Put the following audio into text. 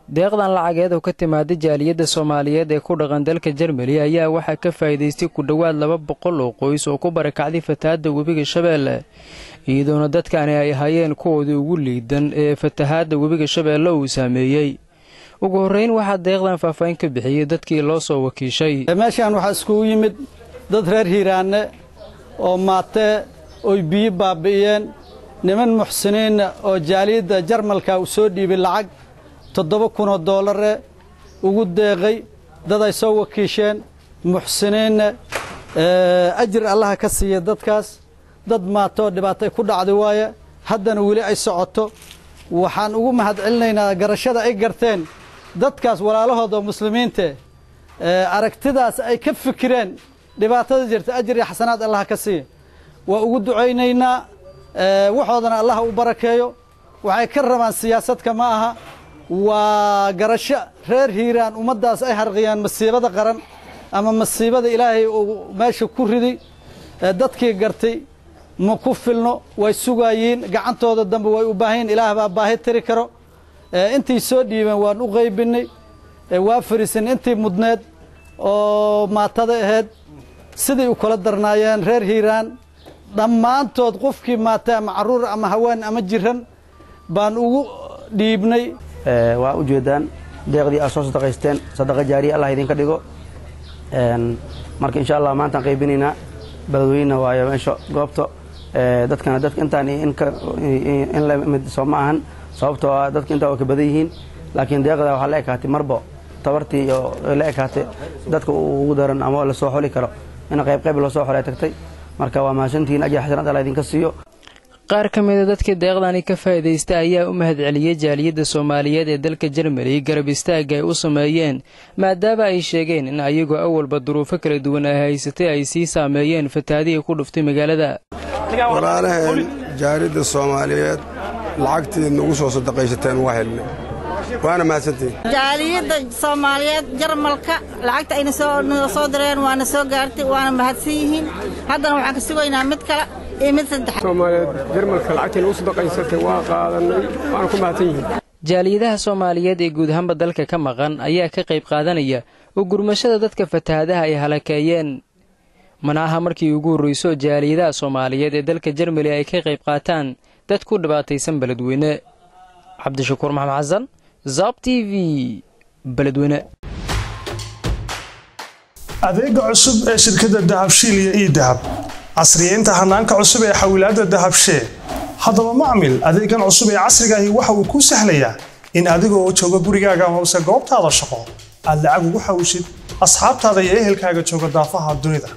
deeqdan lacageed oo ka timaaday jaaliyadda soomaaliyeed ee ku dhaqan dalka jermali ayaa waxaa ka faa'iidaystay ku dhowaad laba boqol oo qoys oo ku barakacday fatahaadda webiga shabeelle iyadoona dadkani ay hayeen kuwoodii ugu liidan ee fatahaadda webiga shabeelle uu saameeyey ugu horreyn waxaa deeqdan faahfaahin ka bixiyey dadkii loo soo wakiishay meeshaan waxaa iskugu yimid dad reer hiiraanne oo maatee oy biyo baabi'iyeen niman muxsiniinna oo jaaliyadda jarmalka uu soo dhiibay lacag toddoba kunoo doolare ugu deeqay dad ay soo wakiisheen muxsiniinna ajir allaha ka siiya dadkaas dad maatoo dhibaatay ku dhacday waaye haddana weli ay socoto waxaan ugu mahad celinaynaa garashada ay garteen dadkaas walaalahooda oo muslimiinte aragtidaas ay ka fikireen dhibaatada jirta ajir iyo xasanaad allaha ka siiya waa ugu ducaynaynaa waxoodana allaha u barakeeyo waxay ka rabaan siyaasadka ma aha waa garasho reer hiiraan ummaddaas ay harqiyaan masiibada qaran ama masiibada ilaahay uu meesha ku riday dadkii gartay ma ku filno way sugaayiin gacantooda dambe way u baahanyiin ilaah baa baahi tiri karo intii soo dhiibeen waan u qaybinnay waa fariisin intii mudneed oo maatada ahayd siday u kala darnaayeen reer hiiraan dhammaantood qofkii maatay ama carruur ama haween ama jiran baan ugu dhiibnay waa ujeedaan deeqdii aad soo sadaqaysteen sadaqa jaariya allah idinka dhigo marka insha allah maantaan qaybinaynaa beledweyne waayo meesha goobta dadkana dadka intaan in la mid soo ma ahan sababtoo ah dadka intaa waa ka badan yihiin laakiin deeqda waxaa la ekaatay marbo tabartii iyo la ekaatay dadka ugu daran ama lasoo xoli karo in qayb qayb loo soo xolay tagtay marka waa mahadsantihiin ajir xasanaad allah idinka siiyo qaar ka mida dadkii deeqdani ka faa'iidaysta ayaa u mahad celiyey jaaliyadda soomaaliyeed ee dalka jermali garab istaagga ay u sameeyeen maadaama ay sheegeen in ayagoo awalba duruufo kala duwan ay haysatay ay sii saameeyeen fatahaadihii ku dhuftay magaalada walaalaheen jaaliyadda soomaaliyeed lacagtii nagu soo sadaqaysateen waa helnay waana mahadsantihiin jaaliyadda soomaaliyeed jarmalka lacagta ayna soo direen waana soo gaartay waana mahadsan yihiin haddana waxaan ka sugaynaa mid kale iyo mid saddexaad soomaaliyeed jarmalka lacagtii nagu sadaqaysatay waa qaadanay waana ku mahadsan yihiin jaaliyadaha soomaaliyeed ee guud ahaanba dalka ka maqan ayaa ka qayb qaadanaya oo gurmashada dadka fatahaadaha ay halakeeyeen mana aha markii ugu horrayso jaaliyadaha soomaaliyeed ee dalka jermali ay ka qayb qaataan dad ku dhibaataysan beledweyne cabdishakuur maxamed xasan zab t v beledweyne adeega cusub ee shirkadda dahabshiil iyo ii dahab casriyeynta hanaanka cusub ee xawilaadda dahabshee haddaba macmil adeegan cusub ee casrigaahi waxa uu kuu sahlayaa in adiga oo jooga gurigaaga amase goobtaada shaqo aad lacag ugu xawishid asxaabtaada iyo ehelkaaga jooga daafaha dunida